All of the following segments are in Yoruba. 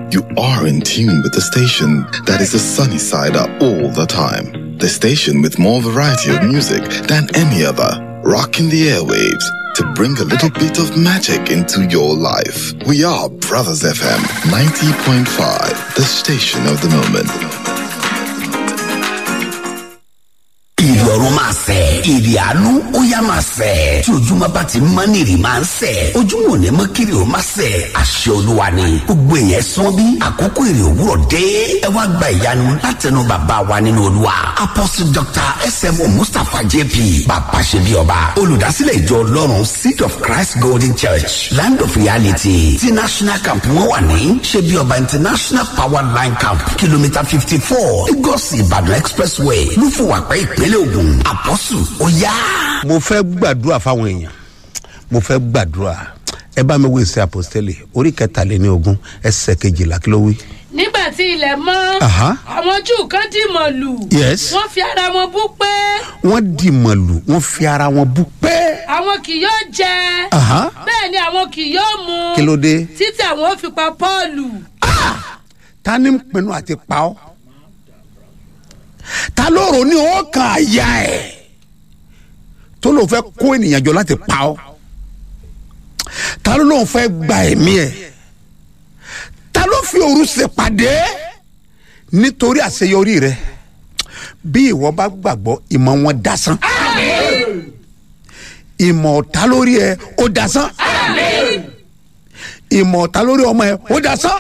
You are in tune with the station that is the sunny side up all the time. The station with more variety of music than any other. Rocking the airwaves to bring a little bit of magic into your life. We are Brothers FM 90.5, the station of the moment. ìrọ̀rùn máa sẹ̀ èrè àánú ó yá máa sẹ̀ tí ojúmọ́ bá ti mọ́ ní ìrì máa ń sẹ̀ ojúmọ́ ò ní mọ́ kiri ó máa sẹ̀ àṣẹ olúwa ni gbogbo èèyàn sán bí àkókò èrè òwúrọ̀ dé ẹ wá gba ìyanu látẹnu bàbá wa nínú olúwa apostle dr smo mustapha jp bàbá ṣe bí ọba olùdásílẹ̀ ìjọ ọlọ́run seed of christ golden church land of reality ti national camp wọn wà ní ṣe bí ọba international power line camp kìlómítà fifty four lagos ìbàdàn expressway lúfùwàpẹ́ ìpínlẹ̀ ògùn àpọ́sù ó yá. mo fẹ́ gbàdúrà fáwọn èèyàn mo fẹ́ gbàdúrà ẹ bá mi wo ìsẹ àpòstélì orí kẹtàléní ogún ẹsẹ kejìlá kí ló wí. nígbà tí ilẹ̀ mọ́ Aha. àwọn júù kan dìmọ̀ lù Yes. wọ́n fi ara wọn bú pé wọ́n dì mọ̀lù wọ́n fi ara wọn bú pẹ́. àwọn kì yóò jẹ Aha. bẹ́ẹ̀ ni àwọn kì yóò mu kí ló dé. títí àwọn ó fi pa pọ́ọ̀lù ta ni ń pinnu àti pa ọ́ ta ló rò ní ọkàn àyà ẹ̀ tó lóun fẹ́ kó ènìyàn jọ láti pa ọ́ ta ló lóun fẹ́ gba ẹ̀mí ẹ̀ ta ló fi òru ṣèpàdé nítorí àṣeyọrí rẹ bí ìwọ bá gbàgbọ́ ìmọ̀ wọn dasán ìmọ̀ ọ̀tá lórí ẹ ó dasán ìmọ̀ ọ̀tá lórí ọmọ ẹ ó dasán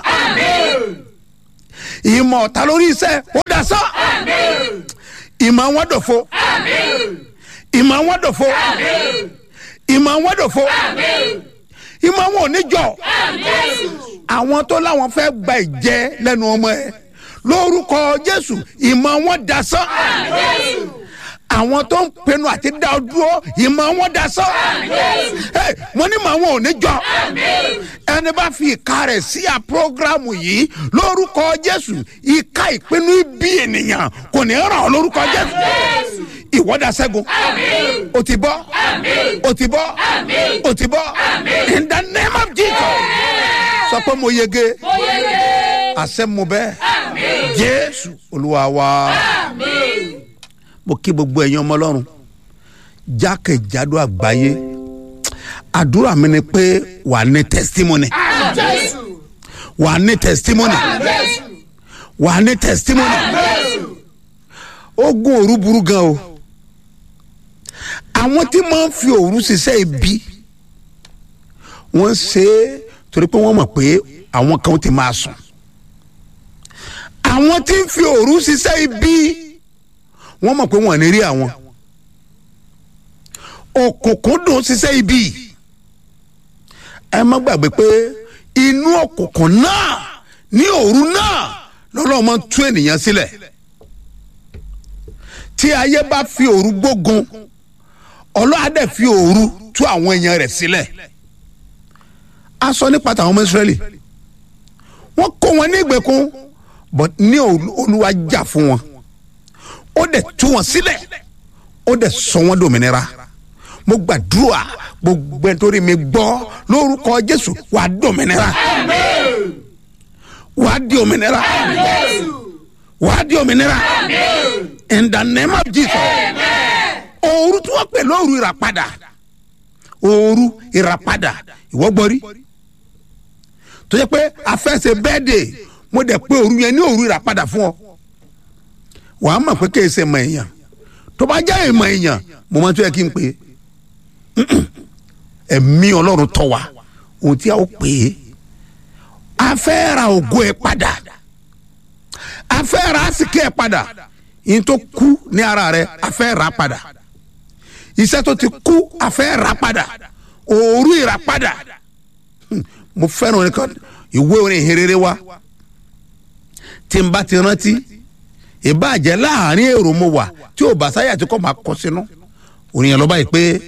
ìmọ̀ ọ̀tá lórí iṣẹ́ ó dasán ìmọ̀ wọn dòfo ìmọ̀ wọn dòfo ìmọ̀ wọn dòfo ìmọ̀ wọn ò ní jọ àwọn tó láwọn fẹ́ gba ìjẹ lẹ́nu ọmọ ẹ lórúkọ jésù ìmọ̀ wọn dasán àwọn tó ń pinnu àti dá ọ dúró ìmọ̀ wọn dasán Hey, mo ní màá wọn ò ní jọ ẹni bá fi ìka rẹ̀ sí à prógrámù yìí lórúkọ jésù ìka ìpinnu ibi ènìyàn kò ní ràn ọ́ lórúkọ jésù ìwọ́dà sẹ́gun o ti bọ́ o ti bọ́ o ti bọ́ in the name of jesus sọ pé mo yege àṣẹ mo bẹ́ẹ̀ jésù olúwa wa mo kí gbogbo ẹ̀yin ọmọ ọlọ́run jákèjádò àgbáyé àdúrà mi ni pé wà á ní testimony wà á ní testimony wà á ní testimony ogun òru burú gan o àwọn tí máa ń fi òru ṣiṣẹ́ ibi wọ́n ṣe é torí pé wọ́n mọ̀ pé àwọn kan ti máa sùn àwọn tí ń fi òru ṣiṣẹ́ ibi wọ́n mọ̀ pé wọ́n ní rí àwọn òkùnkùn dùn ṣiṣẹ́ ibi ẹ má gbàgbé pé inú òkùnkùn náà ní òru náà lọ́lọ́run máa ń tú ènìyàn sílẹ̀ tí ayé bá fi òru gbógun ọlọ́run á dẹ̀ fi òru tú àwọn èèyàn rẹ̀ sílẹ̀ a sọ nípa tàwọn ọmọ Ísírẹ́lì wọ́n kó wọn ní ìgbèkùn but ní Olú- olúwa jà fún wọn ó dẹ̀ tú wọn sílẹ̀ ó dẹ̀ sọ wọn dòmìnira mo gbàdúrà gbogbo ẹni tó rí mi gbọ́ lórúkọ jésù wàá dòmìnira wàá di òmìnira wàá di òmìnira in the name of jesus òru tí wọ́n pè lóru ìràpadà òru ìràpadà ìwọ gbọ́ rí tó yẹ pé afẹ́sẹ̀ bẹ́ẹ̀dẹ̀ mo dẹ̀ pé òru yẹn ní òru ìràpadà fún ọ wàá mọ̀ pé kí ẹsẹ̀ mọ̀ èèyàn tó bá jẹ́ ìmọ̀ èèyàn mo máa tó yẹ kí n pè é ẹ̀mí ọlọ́run tọ́ wa ohun tí a ó pè é a fẹ́ ra ògo ẹ̀ padà a fẹ́ ra àsìkè ẹ̀ padà yín tó kú ní ara rẹ̀ a fẹ́ ra padà iṣẹ́ tó ti kú a fẹ́ ra padà òru ìrà padà Hmm, mo fẹ́ràn orin kan ìwé orin ìhìnrere wa tí n bá ti rántí ìbàjẹ́ láàrin èrò mo wà tí ò bá sáyà tí kò máa kọ sínú ònìyàn lọ́ba yìí pé